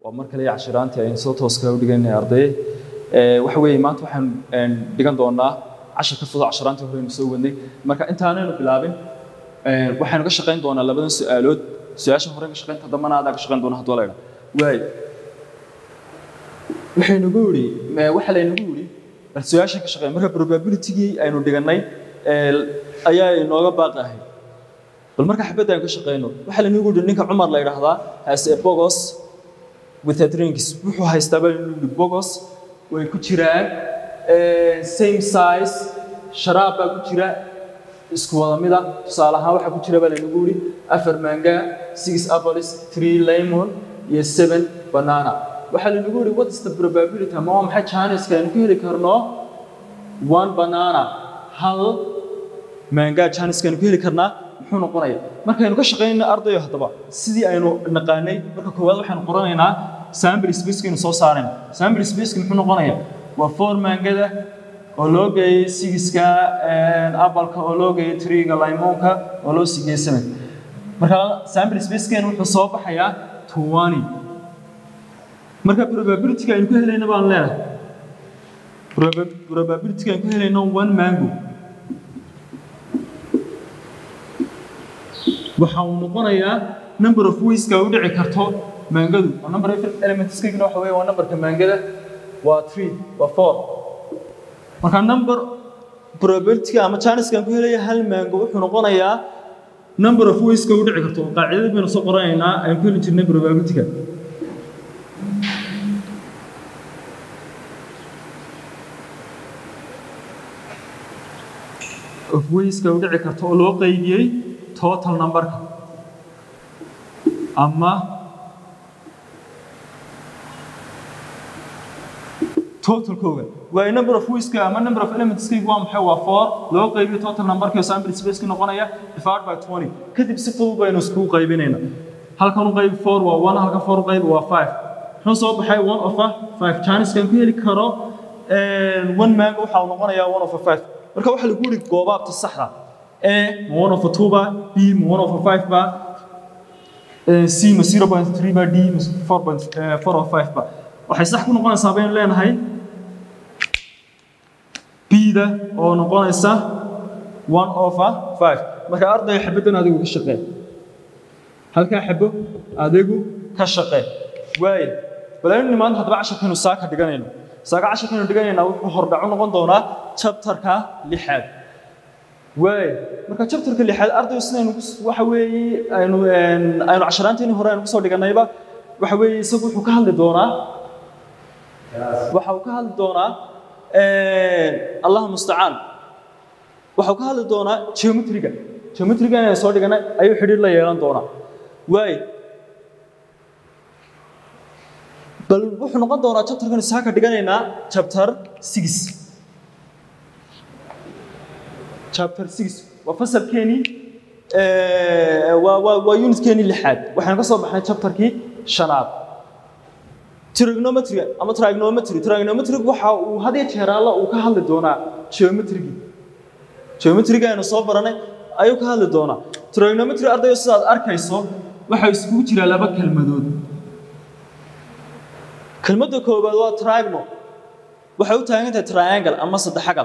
waa mar kale cashiraantii aynu soo tooska u dhiganay arday waxa weeye maanta waxaan dhigan doonaa cashar ka fudud cashiraantii hore aynu soo wadnay marka intaanaynu bilaabin waxaynu ka shaqayn doonaa labadan su-aalood su-aasha hore ka shaqaynta dambana adaa ka shaqayn doona hadduu la idhaa waay waxaynugu yidhi waxa laynagu yidhi bal su-aasha ka shaqeyn marka probabilitygii aynu dhigannay ayaa inooga baaqi ahayd bal marka xabadda aynu ka shaqeyno waxaa laynagu yidhi ninka cumar la yidhaahdaa has a bogos with a drinks wuxuu haystaa baa laynagu yidhi bogos way ku jiraan same size sharaab baa ku jira isku wada mida tusaale ahaan waxaa ku jira baa laynagu yidhi afar manga six apples three lemon iyo seven banana waxaa laynagu yidhi what is the probability ama waa maxay chanceska aynu ku heli karno one banana hal manga chanceska aynu ku heli karnaa muxuu noqonaya markaynu ka shaqaynayno ardayo haddaba sidii aynu naqaanay marka koowaad waxaynu qoranaynaa sample spacekaynu soo saarayna sample spaceka muxuu noqonaya waa four mangada oo loo geeyey sigiska apalka oo loo geeyey triga limonka oo loo sigeeyey seven marka sample spacekeenu wuxuu soo baxayaa twenty marka probabilityga aynu ku helayna baan leenahay probabilityga aynu ku helayno one mango waxa uu noqonayaa number of wayska u dhici karto maangadu oo number of elementskagina waxa weeye waa numberka maangada waa three waa four marka number probabilityga ama chanceska aan ku helaya hal maango wuxuu noqonayaa number of wayska u dhici karto qaacidada baynu soo qoranaynaa aynu ku heli jirnay probabilityga of wayska u dhici karto oo loo qaybiyey total numberka ama totalkooga waa number of wayska ama number of elementskaygu waa maxay waa four loo qaybiyo total numberka oo sample spaceki noqonaya divided by twenty kadib si fudud baynu iskugu qaybinayna halkan u qaybi four waa one halkan four u qaybi waa five muxuu soo baxay one of a five chaniskan ku heli karo one mango waxa uu noqonayaa one of a five marka waxaa lagu yidhi goobaabta saxda a ma one of a two ba b ma one of a five ba c ma zero point three ba d ma four point four of five ba waxay sax ku noqonaysaa baynu leenahay b-da oo noqonaysa one of a five marka ardayga xabaddan adigu ka shaqee halkaa xabo adigu ka shaqee waaye balaynu nimaan haddaba casharkaynu saaka dhiganayno saaka casharkaynu dhiganaynaa wuxuu hordhacu noqon doonaa chapterka lixaad waay marka chapterka lixaad ardaygu sidaynu waxa weeye aynu aynu casharaanteeni hore aynu kusoo dhigannayba waxa weeye isagu wuxuu ka hadli doonaa waxa uu ka hadli doonaa allah mustacaan waxa uu ka hadli doonaa geometriga geometriga inaynu soo dhigannay ayuu xidhiir la yeelan doonaa waay bal wuxuu noqon doonaa chapterkan saaka dhiganaynaa chapter six chapter six waa fasalkeenii waa waa waa unitkeenii lixaad waxaan ka soo baxnay chapterkii shanaad trigonometry ama trigonometry trigonometry waxa uu had iyo jeer alla uu ka hadli doonaa geometry geometry aynu soo baranay ayuu ka hadli doonaa trigonometry ardayo sidaad arkayso waxa isugu jira laba kelmadood kelmadda koowaad waa trigono waxay u taagan tahay triangle ama saddexagal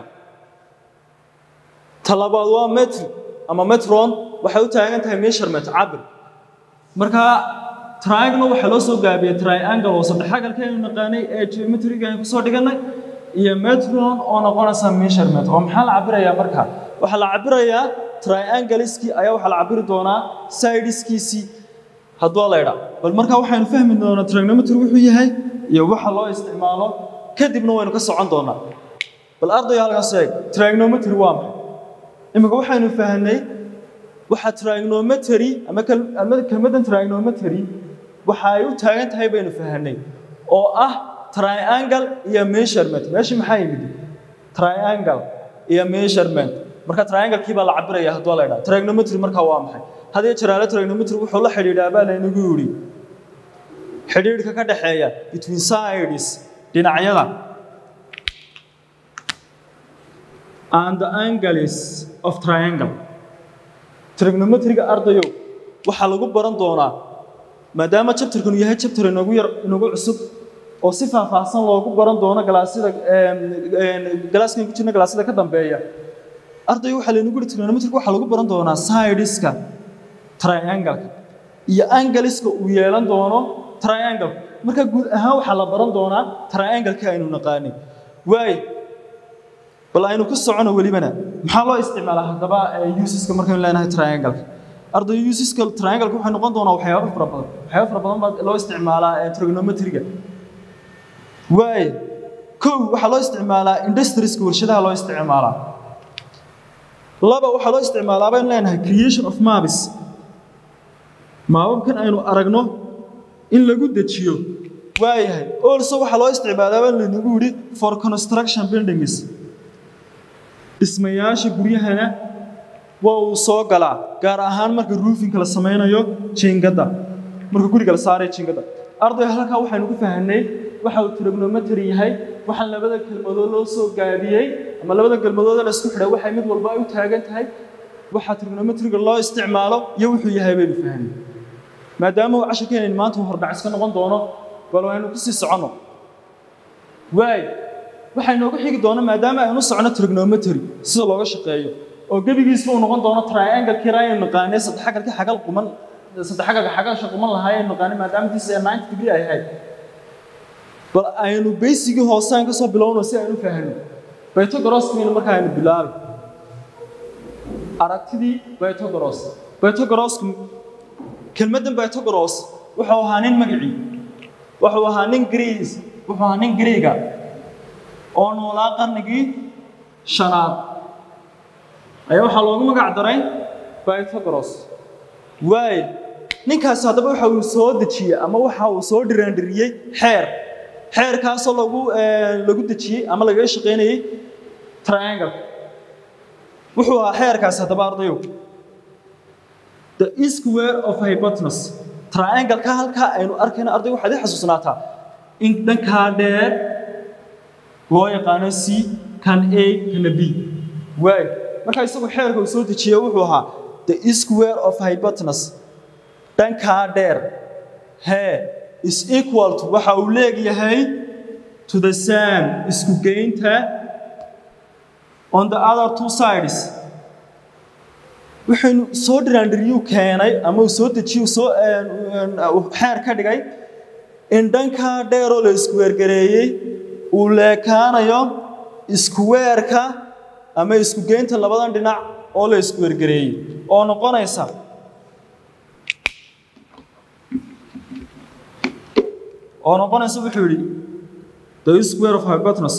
talabaad waa metri ama metron waxay u taagan tahay measurement cabir marka triangle waxaa loo soo gaabiyey triangle oo saddexagalka aynu naqaanay ee geometriga aynu kusoo dhigannay iyo metron oo noqonaysa measurement oo maxaa la cabirayaa marka waxaa la cabirayaa triangleiskii ayaa waxaa la cabiri doonaa sideskiisii hadduu la idhaa bal marka waxaynu fahmi doonaa trigonometry wuxuu yahay iyo waxa loo isticmaalo kadibna waynu ka socon doonaa bal ardayo halkaas eeg trigonometry waa maxay imika waxaynu fahnay waxa trigonometry ama kelmaddan trigonometry waxa ay u taagan tahay baynu fahnay oo ah triangle iyo measurement meesha maxaa yimid triangle iyo measurement marka triangle-kii baa la cabiraya hadduu la idhaa trigonometry marka waa maxay hadii jiraale trigonometry wuxuu la xidhiidhaa baa laynagu yidhi xidhiidhka ka dhaxeeya between sides dhinacyada and the angles of triangle trigonometriga ardayo waxaa lagu baran doonaa maadaama chapterkanu yahay chapter inagu yar inagu cusub oo si faahfaahsan loogu baran doono galaasyada galaaskan ku jirna galaasyada ka dambeeya arday waxaa laynagu yidhi trigonometric waxaa lagu baran doonaa sideska triangle-ka iyo angleska uu yeelan doono triangle marka guud ahaan waxaa la baran doonaa triangle-ka aynu naqaanay waayo bal aynu ku socono welibana maxaa loo isticmaalaa haddaba usiska markaynu leenahay triangle-ka arday usiska triangle-ka waxay noqon doonaa waxyaabo fara badan waxyaabo fara badan baa loo isticmaalaa trigonometriga waayo kow waxaa loo isticmaalaa industrieska warshadaha loo isticmaalaa laba waxaa loo isticmaalaa baynu leenahay creation of maps maababkan aynu aragno in lagu dejiyo waayahay also waxaa loo isticmaalaa baan laynagu yidhi for construction buildings dhismayaasha guryahana waa uu soo galaa gaar ahaan marka roofinka la samaynayo jiingadda marka guriga la saarayo jiingadda arday halkaa waxaynu ku fahanay waxa uu trigonometry yahay waxaan labada kelmadood loo soo gaabiyey ama labada kelmadood la isku xidhay waxay mid walba ay u taagan tahay waxa trigonometriga loo isticmaalo iyo wuxuu yahay baynu fahanay maadaama uu casharkeenaynu maanta hordhac iska noqon doono bal waynu ku sii soconno waay waxaa inooga xigi doona maadaama aynu socono trigonometry sida looga shaqeeyo oo gebigiisba uu noqon doono triangle kira aynu naqaanay saddex xagalka xagal quman saddex xagalka xagasha quman lahaa aynu naqaanay maadaama tiisa ee 90 degree ay ahayd bal aynu baysigii hoosaan ka soo bilowno si aynu fahanno pythagoraskiina markaa aynu bilaabi aragtidii pythagoras pythagorasku kelmaddan pythagoras wuxuu ahaa nin magacii wuxuu ahaa nin grees wuxuu ahaa nin greega oo noolaa qarnigii shanaad ayaa waxaa loogu magac daray pythagoras waay ninkaasi haddaba waxa uu soo dejiyey ama waxa uu soo dhiraandhiriyey xeer xeerkaasoo lagu lagu dejiyey ama lagaga shaqaynayey triangle wuxuu ahaa xeerkaasi haddaba ardayow the square of hypotenuse triangle-ka halkaa aynu arkayna arday waxaad i xasuusnaataa in dhankaa dheer loo yaqaano c kan a kana b waay markaa isagu xeerka uu soo dejiye wuxuu ahaa the square of hypotenuse dhankaa dheer hee is equal to waxa uu leegyahay to the same isku geynta on the other two sides wuxuunu soo dhiraandhiriyuu keenay ama uu soo dejiyuu soo xeer ka dhigay in dhankaa dheeroo la iskuweergareeyey uu leekaanayo iskuweerka ama isku geynta labadan dhinac oo la iskuweergareeyey oo noqonaysa oo noqonaysa wuxuu yidhi the square of hypotenuse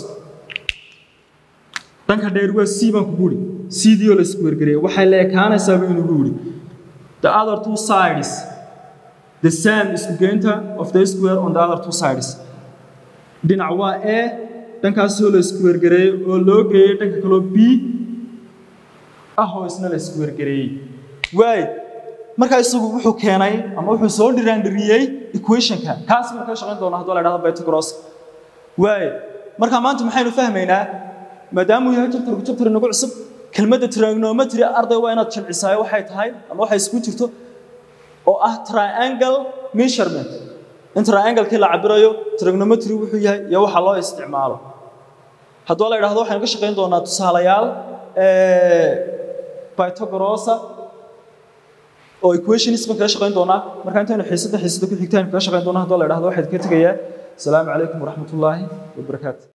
dhanka dheer waa c baan kugu yidhi cdii oo la iskuweergareeyey waxay leekaanaysaa buu inugu yidhi the other two sides the same isku geynta of the square on the other two sides dhinac waa a dhankaasoo la iskuweergareeyey oo loo geeyey dhanka kaloo b ah oo isna la iskuweergareeyey waay markaa isagu wuxuu keenay ama wuxuu soo dhiraandhiriyey equationka kaas baan kaga shaqayn doonaa hadduu la idhahdo pythagoras waay markaa maanta maxaynu fahmaynaa maadaama uu yahay chapterku chapter inagu cusub kelmadda trigonometry arday waa inaad jilcisaayo waxay tahay ama waxay isku jirto oo ah triangle measurement in triangle-kii la cabirayo trigonometry wuxuu yahay iyo waxa loo isticmaalo hadduu la idhahdo waxaynu ka shaqayn doonaa tusaalayaal pythagorosa oo equationist baan kaga shaqayn doonaa marka intaynu xiisadda xiisadda ku xigtaan kaga shaqayn doonaa hadduu la idhahdo waxaad ka tegayaa asalaamu calaykum waraxmatullaahi wabarakaatu